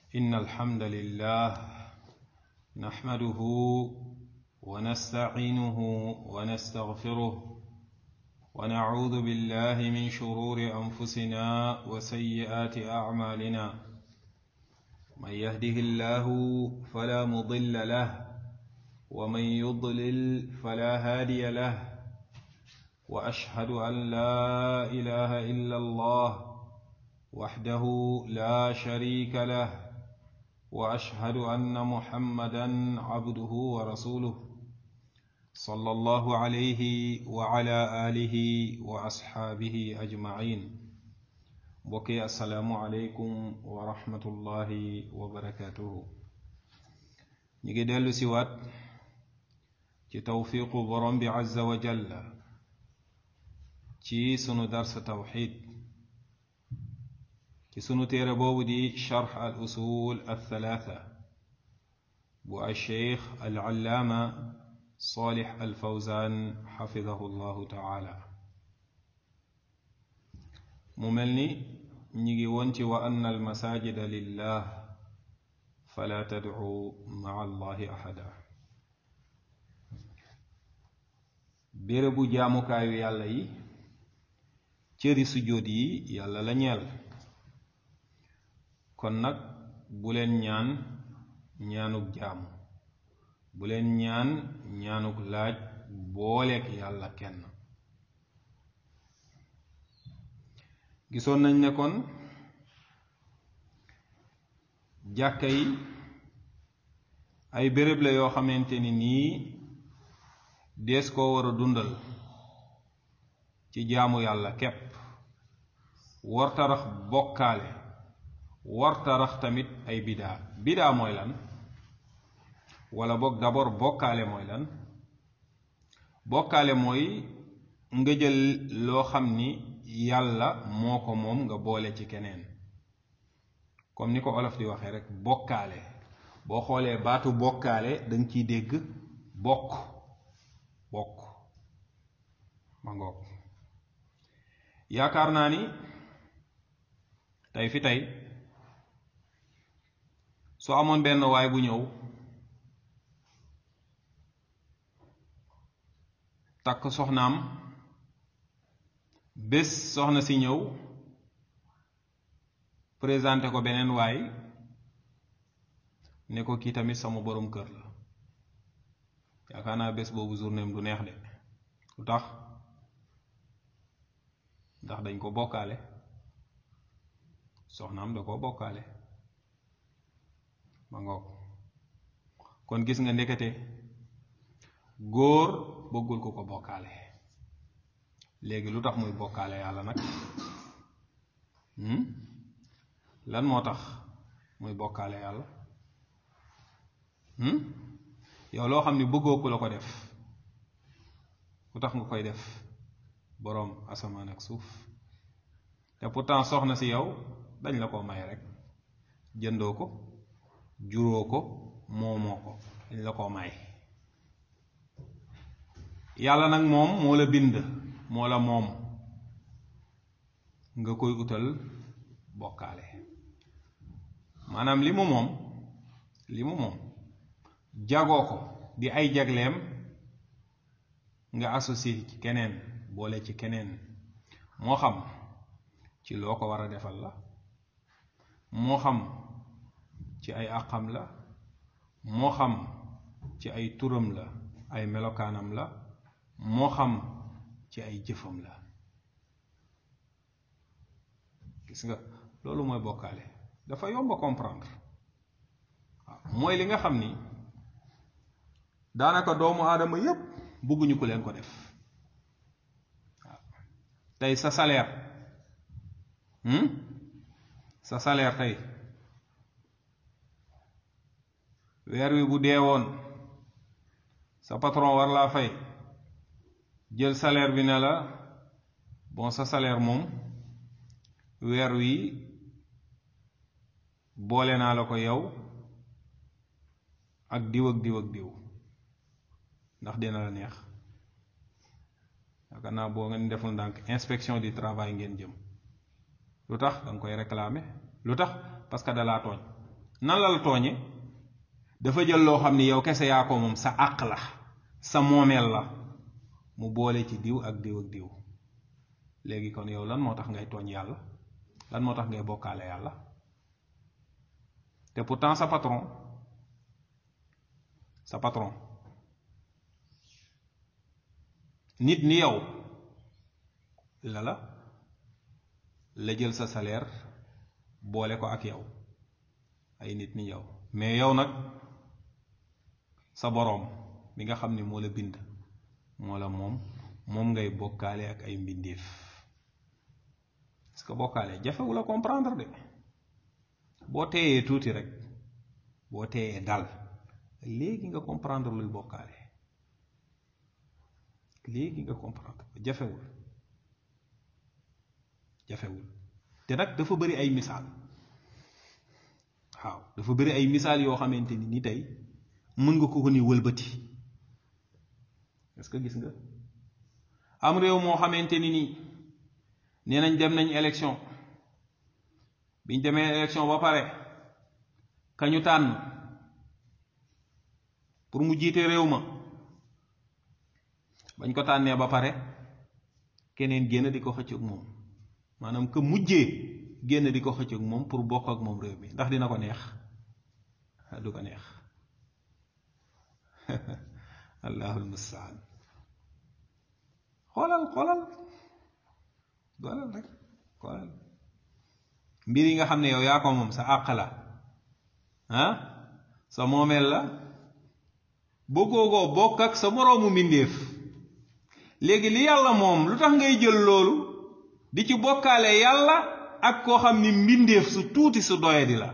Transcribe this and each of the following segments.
إن الحمد لله نحمده ونستعينه ونستغفره ونعوذ بالله من شرور أنفسنا وسيئات أعمالنا من يهده الله فلا مضل له ومن يضلل فلا هادي له وأشهد أن لا إله إلا الله وحده لا شريك له واشهد ان محمدا عبده ورسوله صلى الله عليه وعلى اله واصحابه اجمعين بكي السلام عليكم ورحمه الله وبركاته نيجي ديلو سيوات ci tawfiqu borom bi azza wa jalla ci sunu dars tawxid ci sunu téere boobu di charx al usul al thalatha bu al cheikh al allaama salih al fawzan xafidahu llahu taala mu mel ni ñi ngi woon ci wa anna al masajida lillah fala tadcu maa allahi axada bérébu jaamukaayu yàlla yi cëri sujjóot yi yàlla la ñeel kon nag bu leen ñaan ñaanuk jaamu bu leen ñaan ñaanuk laaj booleek yàlla kenn gisoon nañ ne kon jàkka yi ay béréb la yoo xamante ni nii dees koo war a dundal ci jaamu yàlla képp wartarax bokkaale wartarax tamit ay bidaa bidaa mooy lan wala boog d'abord bokkaale mooy lan bokkaale mooy nga jël loo xam ni yàlla moo ko moom nga boole ci keneen comme ni ko olof di waxee rek bokkaale boo xoolee baatu bokkaale danga ciy dégg bokk bokk ma ngoog yaakaar naa ni tey fi tey su amoon benn waay bu ñëw takk soxnaam bés soxna si ñëw présenté ko beneen waay ne ko kii tamit sama borom kër la yaakaar naa bés boobu journéem du neex de lu tax ndax dañ ko bokkaale soxnaam da ko bokkaale ma ngoog kon gis nga ndekete góor bëggul ku ko bokkaale léegi lu tax muy bokkaale yàlla nag lan moo tax muy bokkaale yàlla yow loo xam ni bëggoo ku la ko def lu tax nga koy def boroom asamaan ak suuf te pourtant soxna si yow dañ la ko may rek jëndoo ko juróo ko moomoo ko dañ la ko may yàlla nag moom moo la bind moo la moom nga koy utal bokkaale maanaam li mu moom li mu moom jagoo ko di ay jagleem nga associé ci keneen boole ci keneen moo xam ci loo ko war a defal la moo xam ci ay àqam la moo xam ci ay turam la ay melokaanam la moo xam ci ay jëfam la gis nga loolu mooy bokkaale dafa yomb a comprendre waaw mooy li nga xam ni daanaka doomu aadama yépp bëgguñu ko leen ko def waaw tey sa salaire sa salaire tey weer wi bu dee woon sa patron war laa fay jël salaire bi ne la bon sa salaire moom weer wi boole naa la ko yow ak diw ak diw ak diw ndax dina la neex yaakaar naa boo ngeen deful ndànk inspection du travail ngeen jëm lu tax da nga koy réclamer lu tax parce que dalaa tooñ nan la la tooñe dafa jël loo xam ni yow kese yaa ko moom sa àq la sa moomeel la mu boole ci diw ak diw ak diw léegi kon yow lan moo tax ngay tooñ yàlla lan moo tax ngay bokkaale yàlla te pourtant sa patron sa patron nit ni yow la la la jël sa salaire boole ko ak yow ay nit ni yow mais yow nag sa boroom mi nga xam ni moo la bind moo la moom moom ngay bokkaale ak ay mbindeef parce que bokkaale jafewu la comprendre de boo teeyee tuuti rek boo teeyee dal léegi nga comprendre luy bokkaale léegi nga comprendre jafewul jafewul te nag dafa bari ay misaal waaw dafa bari ay misaal yoo xamante ni ni tey mën nga ko ko ni wëlbati est-ce que gis nga am réew moo xamante ni nii nee nañ dem nañ élection biñ demee élection ba pare kañu tànn pour mu jiite réew ma bañ ko tànnee ba pare keneen génn di ko xëcc ak moom maanaam que mujjee génn di ko xëcc ak moom pour bokk ak moom réew mi ndax dina ko neex du ko neex allahul mustaan xoolal xoolal xoolal rek xoolal mbir yi nga xam ne yow yaa ko moom sa àq la ah sa moomeel la bëggoogoo bokk ak sa moroomu mbindéef léegi li yàlla moom lu tax ngay jël loolu di ci bokkaale yàlla ak koo xam ni mbindéef su tuuti su doyadi la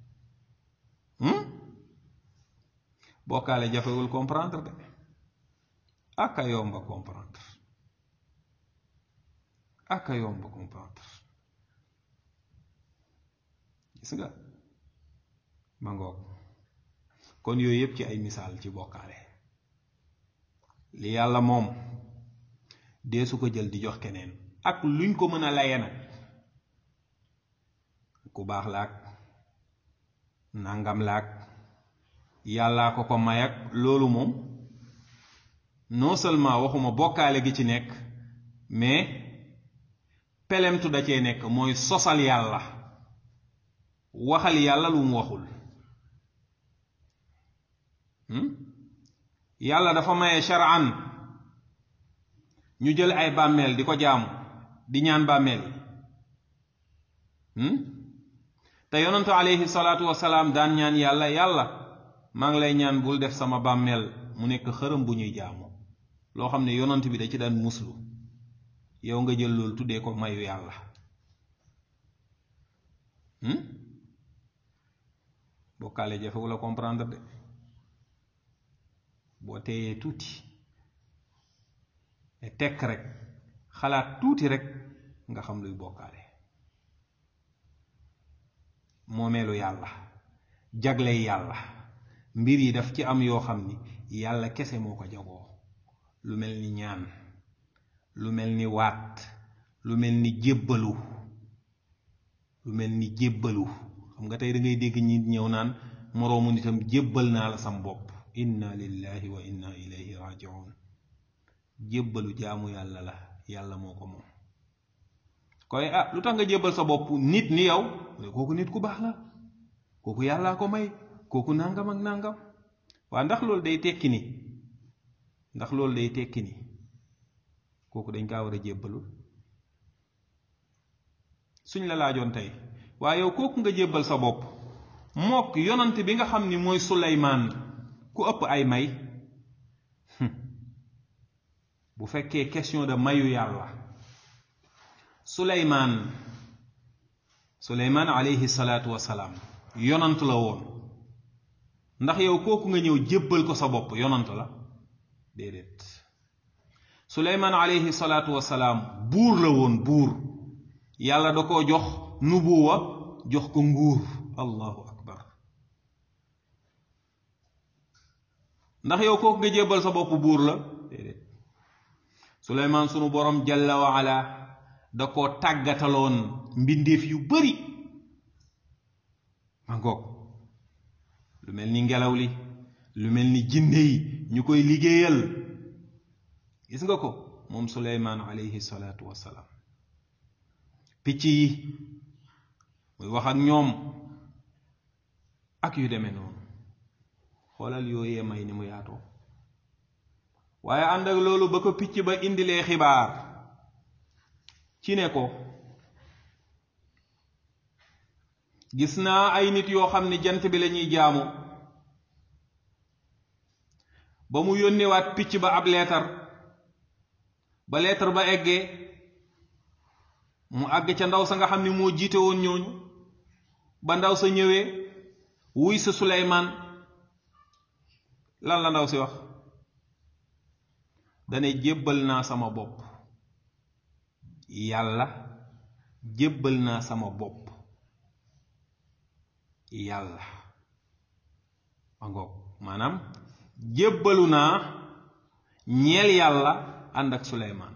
bokkaale jafewul comprendre de aka yomba comprendre aka yomba comprendre gis nga ma ngoog kon yooyu yépp ci ay misaal ci bokkaale li yàlla moom dee su ko jël di jox keneen ak luñ ko mën a laye nag ku baax laak nangam laak yàllaa ko ko may ak loolu moom non seulement waxuma bokkaale gi ci nekk mais pelemtu da cee nekk mooy sosal yàlla waxal yàlla lu mu waxul yàlla dafa maye shar'an ñu jël ay bàmmeel di ko jaamu di ñaan bàmmeel yi te yonentu alayhi salaatu wasalaam daan ñaan yàlla yàlla maa ngi lay ñaan bul def sama bàmmeel mu nekk xërëm bu ñuy jaamu loo xam ne yonent bi da ci daan muslu yow nga jël loolu tuddee ko mayu yàlla bokkaale jafewu la comprendre de boo teeyee tuuti ne tekk rek xalaat tuuti rek nga xam luy bokkaale moomeelu yàlla jagley yàlla mbir yi daf ci am yoo xam ni yàlla kese moo ko jagoo lu mel ni ñaan lu mel ni waat lu mel ni jébbalu lu mel ni jébbalu xam nga tey da ngay dégg ñi ñëw naan moroomu nitam jébbal naa la sam bopp inna lillahi wa inna ilayhi rajiun jébbalu jaamu yàlla la yàlla moo ko moom koy ah lu tax nga jébbal sa bopp nit ni yow kooku nit ku baax la kooku yàllaa ko may kooku nangam ak nangam waa ndax loolu day tekki ni ndax loolu day tekki ni kooku dañ kaa war a jébbalul suñ la laajoon tey waaye yow kooku nga jébbal sa bopp mook yonant bi nga xam ni mooy suleymaan ku ëpp ay may bu fekkee question de mayu yàlla suleymaan suleymaan alayhi salaatu wasalaam yonant la woon ndax yow kooku nga ñëw jébbal ko sa bopp yonant la déedéet suleymaan alayhi salaatu wasalaam buur la woon buur yàlla da koo jox nubuwa jox ko nguur allahu akbar ndax yow kooku nga jébbal sa bopp buur la déedéet suleymaan sunu borom jalla wa ala da koo tàggataloon mbindeef yu bari ma ngoog lu mel ni ngelaw li lu mel ni jinne yi ñu koy liggéeyal gis nga ko moom suleymaan alayhi salaatu wassalaam picc yi muy wax ak ñoom ak yu demee noonu xoolal yooyee may ni mu yaatoo waaye ànd ak loolu ba ko picc ba indilee xibaar ci ne ko gis naa ay nit yoo xam ne jant bi lañuy jaamu ba mu yónnewaat picc ba ab leetar ba leetar ba eggee mu àgg ca ndaw sa nga xam ne moo jiite woon ñooñu ba ndaw sa ñëwee wuy sa Suleymaan lan la ndaw si wax dane jébbal naa sama bopp yàlla jébbal naa sama bopp yàlla ma ngoog maanaam jébbalu naa ñeel yàlla ànd ak suleymaan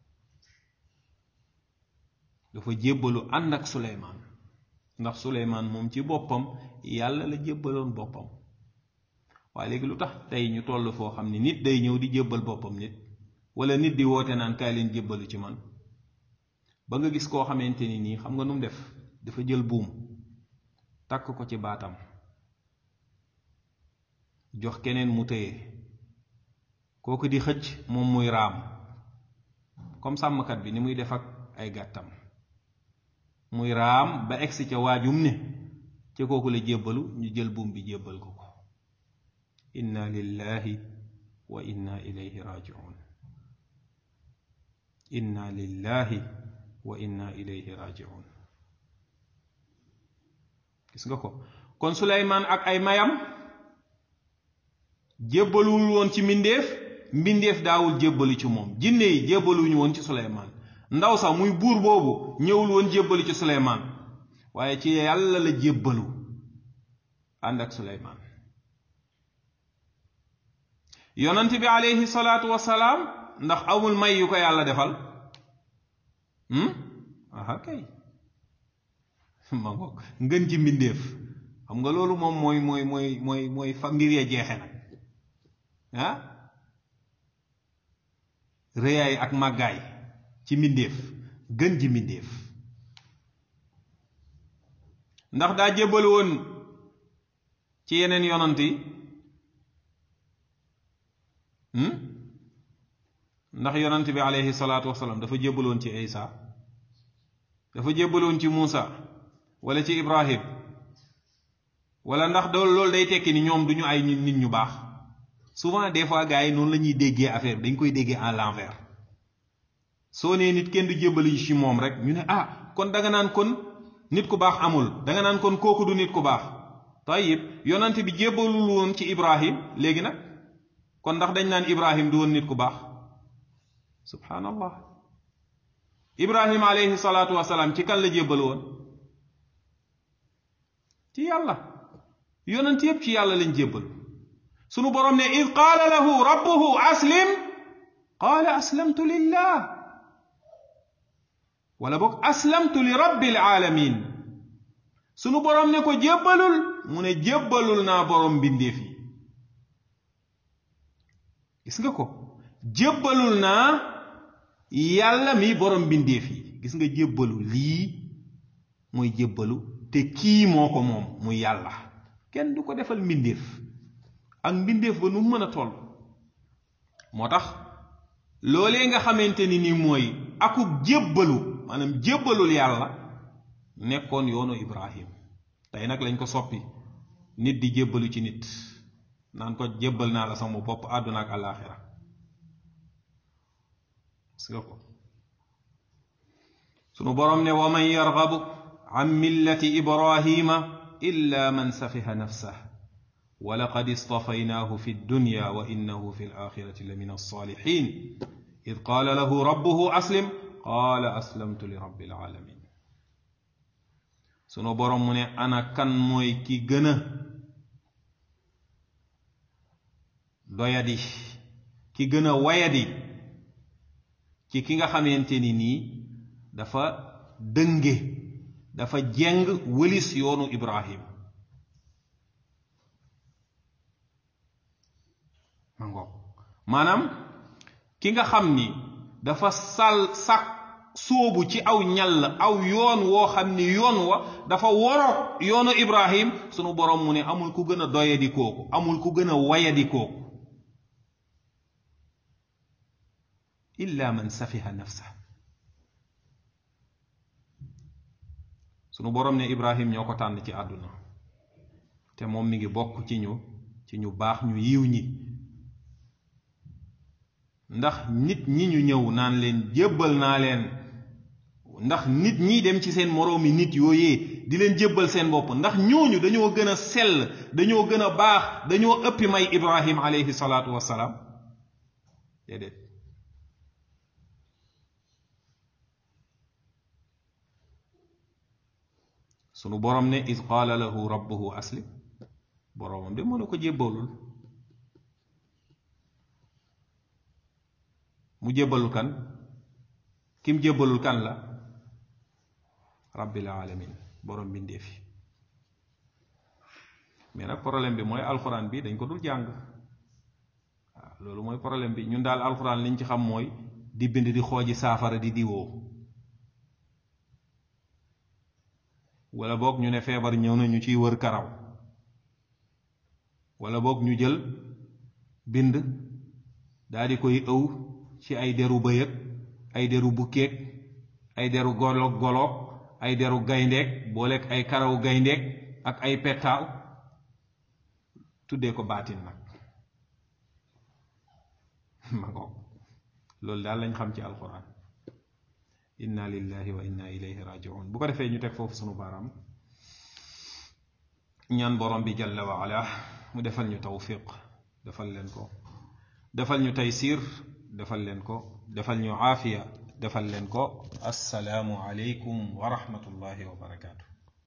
dafa jébbalu ànd ak suleymaan ndax suleymaan moom ci boppam yàlla la jébbaloon boppam waaye léegi lu tax tey ñu toll foo xam ne nit day ñëw di jébbal boppam nit wala nit di woote naan kaay leen jébbalu ci man ba nga gis koo xamante ni nii xam nga nu mu def dafa jël buum takk ko ci baatam jox keneen mu téye kooku di xëcc moom muy raam comme sàmmkat bi ni muy def ak ay gàttam muy raam ba egsi ca waajum ne ca kooku la jébbalu ñu jël buum bi jébbal ko ko inna lillahi wa inna ilayhi rajiun inna lillahi wa inna ilayhi rajiun gis nga ko kon suleymaan ak ay mayam jébbaluwul woon ci mbindeef mbindeef daawul jébbalu ci moom jinne yi jébbaluñu woon ci suleymaan ndaw sax muy buur boobu ñëwul woon jébbalu ci suleymaan waaye ci yàlla la jébbalu ànd ak suleymaan yonent bi aleyhi salaatu wasalaam ndax amul may yu ko yàlla defal aha kay ma ngoog ngën ci mbindeef xam nga loolu moom mooy mooy mooy mooy mooy fa mbir ya jeexe nag ah rëyaay ak màggaay ci mbindeef gën ji mbindeef ndax daa jébbal woon ci yeneen yonant yi ndax yonant bi aleyhi salaatu wasalaam dafa jébbaloon ci Isa dafa jébbaloon ci Muusa wala ci Ibrahim wala ndax dool loolu day tekki ni ñoom duñu ay nit ñu baax souvent des fois gars yi noonu la ñuy déggee affaire dañ koy déggee en l'envers soo nee nit kenn du jébbali ci moom rek ñu ne ah kon danga naan kon nit ku baax amul danga naan kon kooku du nit ku baax tayib yonant bi jébbalul woon ci Ibrahim léegi nag kon ndax dañ naan Ibrahim du woon nit ku baax subhanallah Ibrahim alayhi salaatu wasalaam ci kan la jébbal woon ci yàlla yonent yépp ci yàlla lañ jébbal sunu boroom ne id qaala lahu rabbuhu aslim qaala aslamtu lillah wala boog aslamtu li rabbil alamin sunu boroom ne ko jébbalul mu ne jébbalul naa boroom mbindeef yi gis nga ko jébbalul naa yàlla mi boroom mbindeef yi gis nga jébbalu lii mooy jébbalu te kii moo ko moom muy yàlla kenn du ko defal mbindeef ak mbindeef ba nu mën a toll moo tax loolee nga xamante ni ni mooy akub jébbalu maanaam jébbalul yàlla nekkoon yoonu Ibrahim tey nag lañ ko soppi nit di jébbalu ci nit naan ko jébbal naa la sama bopp àdduna ak àllaaxira gis nga ko sunu boroom ne wa man yargabu an millati ibrahima illa man safiha nafsah wa laqad istafaynaahu fi dunya wa innahu fi alaxirati la min alsalihin id qaala lahu rabbuhu aslim qaala aslamtu li rabbil alamin sunu boroom mu ne ana kan mooy ki gën a doyadi ki gën a wayadi ci ki nga xamante ni nii dafa dënge dafa jeng wëlis yoonu Ibrahim ma ngoog maanaam ki nga xam ni dafa sal sak sóobu ci aw ñall aw yoon woo xam ni yoon wa dafa woro yoonu ibrahim sunu borom mu ne amul ku gën a doyadi kooku amul ku gën a wayadi kooku illa man safiha nafsa sunu borom ne ibrahim ñoo ko tànn ci àdduna te moom mi ngi bokk ci ñu ci ñu baax ñu yiw ñi ndax nit ñi ñu ñëw naan leen jébbal naa leen ndax nit ñi dem ci seen moroomi nit yooyee di leen jébbal seen bopp ndax ñooñu dañoo gën a sell dañoo gën a baax dañoo ëppi may ibrahim alayhi salaatu wassalaam déedéet sunu borom ne id qaala lahu rabbuhu aslim boromam de mënu ko jébbalul mu jébbalul kan kim jébbalul kan la rabbil alamin borom bindee fi mais nag problème bi mooy alxuraan bi dañ ko dul jàng waaw loolu mooy problème bi ñun daal alxuraan liñ ci xam mooy di bind di xooji saafara di diwoo wala boog ñu ne feebar ñëw na ñu ciy wër karaw wala boog ñu jël bind daal di koy ëw ci ay deru bëyëg ay deru bukkeeg ay deru goloog goloog ay deru gayndeeg booleeg ay karaw gayndeeg ak ay pettaaw tuddee ko baatin nag ma ngoog loolu daal lañ xam ci alquran inna lillahi wa inna ilayhi rajiun bu ko defee ñu teg foofu sunu baaraam ñaan borom bi jalla wa ala mu defal ñu tawfiq defal leen ko defal ñu taysir defal leen ko defal ñu aafiya defal leen ko assalaamu aleykum wa rahmatullahi wa barakaatu